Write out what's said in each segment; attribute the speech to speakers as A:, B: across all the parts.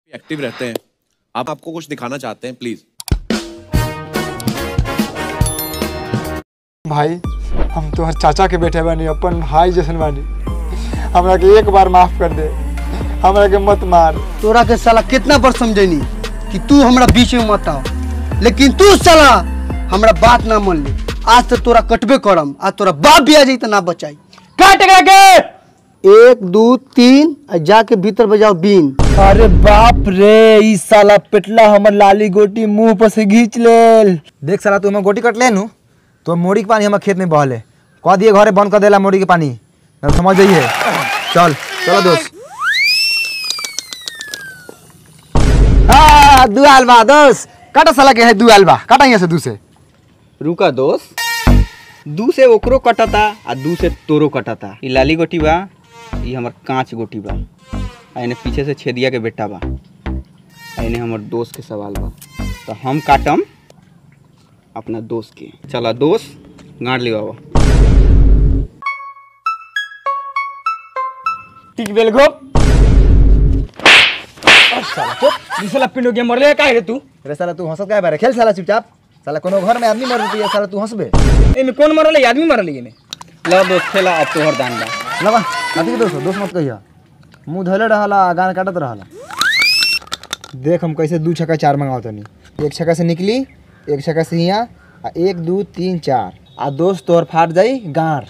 A: Active रहते हैं आप आपको कुछ दिखाना चाहते हैं प्लीज
B: भाई हम तोहर चाचा के बेटे बानी अपन भाई जैसन बानी हमरा के एक बार माफ कर दे हमरा के मत मार
C: तोरा के साला कितना बार समझैनी कि तू हमरा बीच में मत आओ लेकिन तू साला हमरा बात ना मान ली आज तो तोरा कटबे करम आज तोरा बाप भी आ जाई तो ना बचाई काट के एक दो तीन आ जाके भीतर बजाओ बीन
D: अरे बाप रे ई साला पेटला हमर लाली गोटी मुंह पर से घींच लेल देख साला तू हमर गोटी कट ले नु तो मोड़ी के पानी हमर खेत में बहले कह दिए घरे बंद कर देला मोड़ी के पानी ना समझ जाइए चल चलो दोस्त
C: हाँ दुआल बा दोस्त
D: काटा साला के है दुआल बा काटा यहाँ से दू से
E: रुका दोस्त दू से ओकरो कटता आ दू से तोरो कटता ई लाली गोटी बा ई हमर कांच गोटी बा आ एने पीछे से छेदिया के बेटा बा आ एने हमर दोस्त के सवाल बा तो हम काटम अपना दोस्त के चला दोस्त गाड़ लिवा
D: ठीक बेल गो साला चुप ई साला पिंडो के मरले काहे रे तू अरे साला तू हंसत काहे बारे खेल साला चुपचाप साला कोनो घर में आदमी मर रही साला तू हंसबे
F: एमे कौन मरल है आदमी मरल है एमे
E: ला दोस्त खेला अब तोहर दान बा
D: लगा नाती के दोस्त दोस्त मत कहिया मुंह धोले रहला गान काटत रहला देख हम कैसे दू छक्का चार मंगाओ तनी एक छक्का से निकली एक छक्का से यहाँ आ एक दू तीन चार आ दोस्त तोहर फाट जाई गार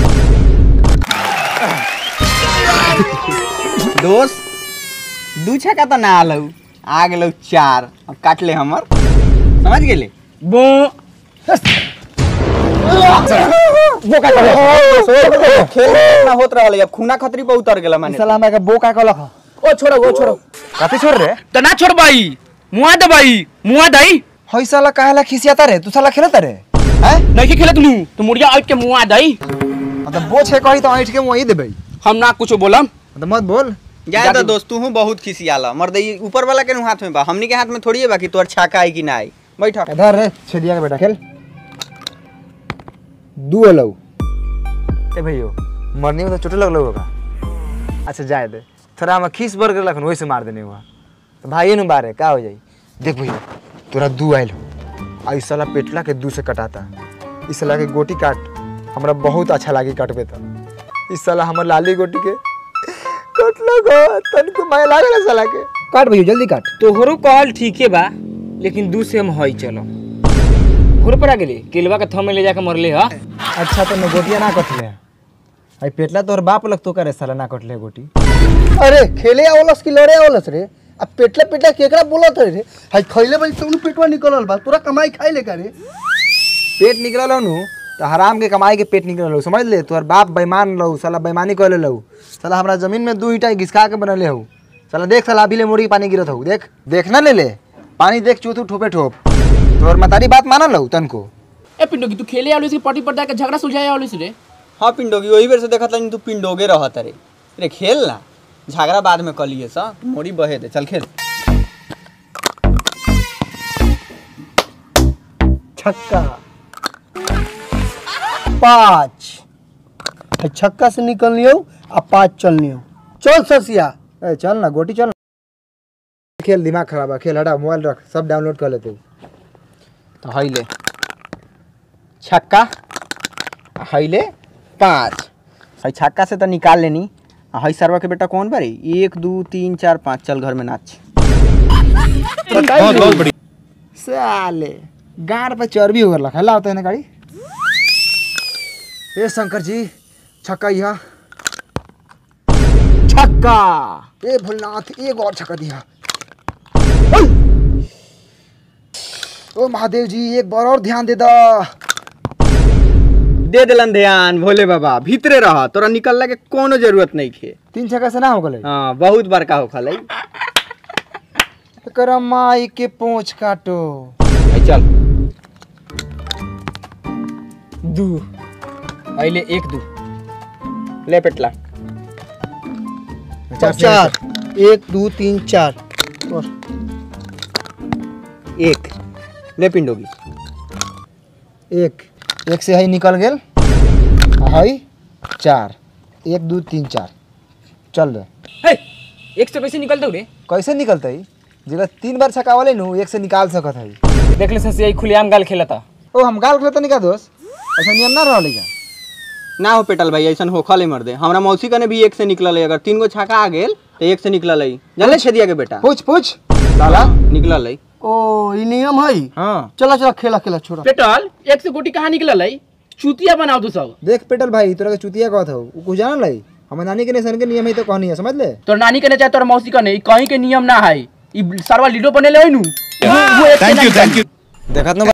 E: दोस्त दू छक्का तो ना आलू आ गेलौ चार अब काट ले हमर समझ गेले
F: बो
E: खेल ना होत रहल अब खूना खतरी पर उतर गेला माने
D: साला हमरा के बो का कहलक ह?
F: ओ छोड़ो ओ छोड़ो
D: कथी छोड़ रे
F: तो ना छोड़ भाई मुआ दे भाई मुआ दई
D: हई साला काहेला खिसियाता रे तू साला खेलता रे हैं
F: नहीं खेलत नू तो मुड़िया आइट के मुआ दई
D: मतलब बो छे कही तो ऐठ के वही देबे
F: हम ना कुछ बोलम
D: मतलब मत बोल
E: जाए तो दोस्त तू बहुत खिसियाला मर्द ई ऊपर वाला के नु हाथ में बा हमनी के हाथ में थोड़ी है बाकी तोर छाका है कि ना आई बैठ
D: इधर रे छेदिया के बेटा खेल दू अलौ ए भैयो मरनी में तो चोट लगलो होगा अच्छा जाए दे थोड़ा हम खीस बर गेलक वही से मार देने हुआ तो भाई नु बारे का हो जाई देख भैया तोरा दू आइल हो आ इस साला पेटला के दू से कटाता इस साला के गोटी काट हमरा बहुत अच्छा लागी काटबे तो इस साला हमर लाली गोटी के कटलो गो तनको माय लागल साला के काट भैया जल्दी काट
F: तोहरो कहल ठीके बा लेकिन दू से हम हई चलो घुर पर आ गेली केलवा के थम में ले जाके मरले ह
D: अच्छा तो गोटिया ना कटले आई पेटला तोर बाप लग तो करे साला ना कटले गोटी
C: अरे खेले आवलस कि लड़े आवलस रे अब पेटला पेटला केकरा बोलत रे हाय खइले बड़ी तो पेटवा निकलल बा तोरा कमाई खाई ले का रे
D: पेट निकलल हो नु तो हराम के कमाई के पेट निकलल हो समझ ले तोर बाप बेईमान लहू साला बेईमानी कर लहू साला हमरा जमीन में दू ईटा घिसका के बनले हो साला देख साला अभी ले मुड़ी के पानी गिरत हो देख देख ना ले ले पानी देख चूथू ठोपे ठोप तोर मतारी बात मानल लहू तनको
F: ए पिंडो की तू खेले आलू से पटी पर जाके झगड़ा सुलझाए आलू से रे
E: हाँ पिंडोगी वही बेर से देखत लाइन तू पिंडोगे रहत रे रे खेल ना झगड़ा बाद में कलिए सा मोड़ी बहे दे चल खेल
C: छक्का पाँच हाय छक्का से निकल लियो आ पाँच चल लियो चल ससिया
D: ए चल ना गोटी चल ना। खेल दिमाग खराब है खेल हटा मोबाइल रख सब डाउनलोड कर लेते
E: तो हईले छक्का आ हईले पाँच हई छक्का से तो निकाल लेनी आ हई सरवा के बेटा कौन बारी एक दू तीन चार पाँच चल घर में नाच
A: बहुत बहुत बढ़िया
D: साले गाड़ पे चर्बी हो गया हल्ला होता है ना गाड़ी ए शंकर जी छक्का यहाँ छक्का ए भोलनाथ एक और छक्का दिया ओ महादेव जी एक बार और ध्यान दे दो
E: दे दिलन ध्यान भोले बाबा भीतरे रह तोरा निकलने के कोनो जरूरत नहीं खे
D: तीन छक्का से ना हो गए
E: हाँ बहुत बड़का हो खलै
D: एकरा माई के पोंछ काटो
E: हई चल
F: दू अइले एक दू
E: ले पेटला
C: चार एक दो तीन चार और
E: एक ले पिंडोगी
D: एक एक से हई निकल गेल आ हई चार एक दू तीन चार चल रे
F: हे एक से कैसे निकलते रे
D: कैसे निकलते जेकरा तीन बार छकावले नु एक से निकाल सकत है
F: देख ले ससी आई खुलेआम गाल खेलता
D: ओ हम गाल खेलत नहीं का दोस्त ऐसा नियम ना रहले का
E: ना हो पेटल भाई ऐसा होखा ले मर दे हमरा मौसी कने भी एक से निकलल है अगर तीन गो छक्का आ गेल तो एक से निकलल है जानले छेदिया के बेटा
D: पूछ पूछ
E: साला निकलल है
C: ओ ई नियम है
E: हाँ
C: चला चला खेला खेला छोड़ा
F: पेटल एक से गोटी कहाँ निकलल है चूतिया बनाओ तू सब
D: देख पेटल भाई तोरा के चुतिया कहत हो उ कुछ जानल है हमर नानी के नेशन के नियम है तो कहनी है समझ ले
F: तोर नानी के ने चाहे तोर मौसी का नहीं कहीं के नियम ना है ई सरवा लीडो बनेले है नु वो- वो एक से
A: थैंक
F: ना
A: यू
F: निकली।
A: थैंक यू
D: देखत न